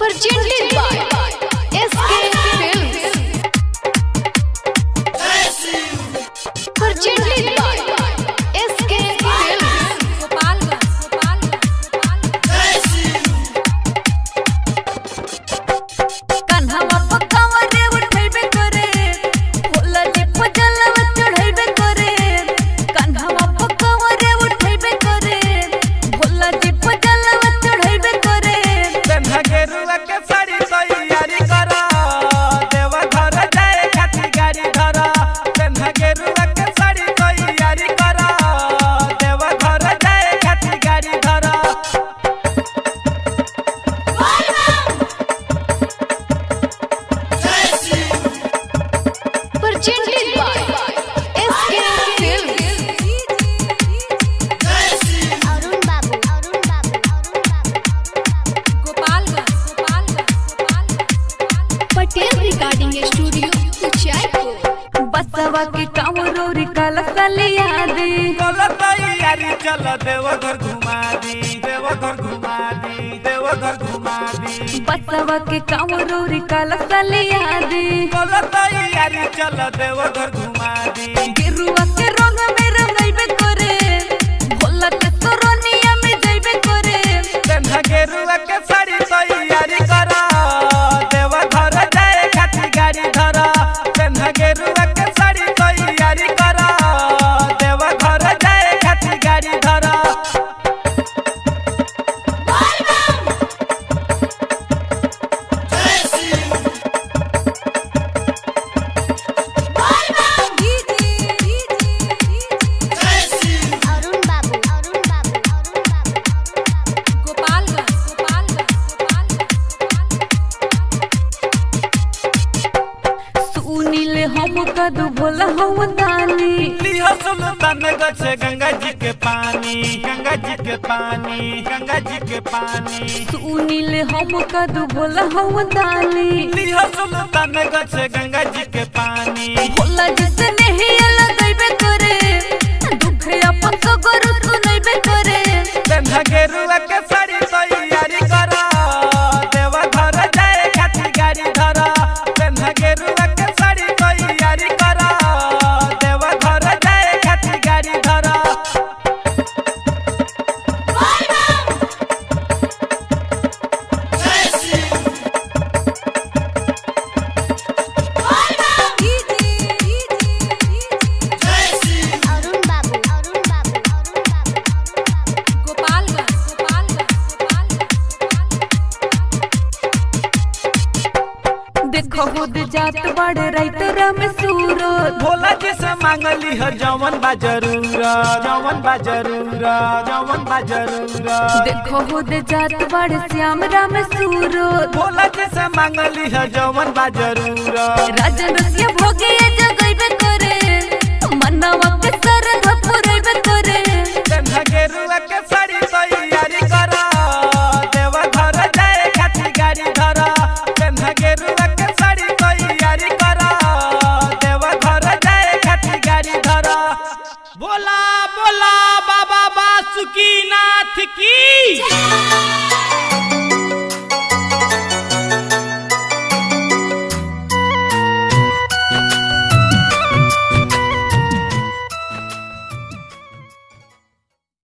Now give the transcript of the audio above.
presented by SK Films. Presented by SK Films. कान्हावा पकावा रे उठैबे करे होला दीप जलवा चढ़ैबे करे कान्हावा पकावा रे उठैबे करे होला दीप जलवा चढ़ैबे करे तन्हा गेरुआ के साड़ी तैयारी कर देव घर जाए खाती गाड़ी धर तन्हा गेरुआ के साड़ी तैयारी कर देव घर जाए खाती गाड़ी धर Presented by SK Films. Arun Babu Arun Babu Arun Babu Gopalganj Patel recording studio Uchaipur बसवा के कांवरो रे कलसलिया दे चल तैयारी चल देव घर घुमा दी देव घर घुमा दी देव घर घुमा दी बसवा के कांवरो रे कलसलिया दे चल तैयारी चल देव घर घुमा दी गेरुआ के रंग में रंगैबे करे भोला के सोरनिया में जइबे करे तन्हा गेरुआ के साड़ी तैयारी कर देव घर जाए खाती गाड़ी धर तन्हा गेरुआ के साड़ी तैयारी कर देव घर जाए खाती गाड़ी धर अरुण बाबू अरुण बाबू अरुण बाबू अरुण बाबू सुनील हम कदू भोला हम दानी लियो सुल्तान गछ गंगा जी के पानी गंगा जी के पानी गंगा जी के पानी सुनील हम कदू भोला हम दानी लियो सुल्तान गछ गंगा जी के पानी भोला जिसे नहीं लगैबे करे दुख अपन सगर सुनैबे करे तन्हा गेरुआ के साड़ी तैयारी कर देव घर जाए खाती गाड़ी धर तन्हा गेरुआ के साड़ी तैयारी कर देव घर जाए खाती गाड़ी धर अरुण बाबू अरुण बाबू अरुण बाबू अरुण बाबू देखो खुद जात बड़े राइतरा में सूरत भोला जी से मांगली है जवन बा जरूर जवन बा जरूर जवन बा जरूर देखो खुद जात बड़े श्याम राम सूरत भोला जी से मांगली है जवन बा जरूर राजन रसिया भोगे जगैबे करे मनवा के सरध पुरैबे करे तन्हा गेरुआ के साड़ी तैयारी कर देव घर जाए खाती गाड़ी धर तन्हा गेरुआ के साड़ी तैयारी कर देव घर जाए खाती गाड़ी धर बोला बोला बाबा बासुकी नाथ की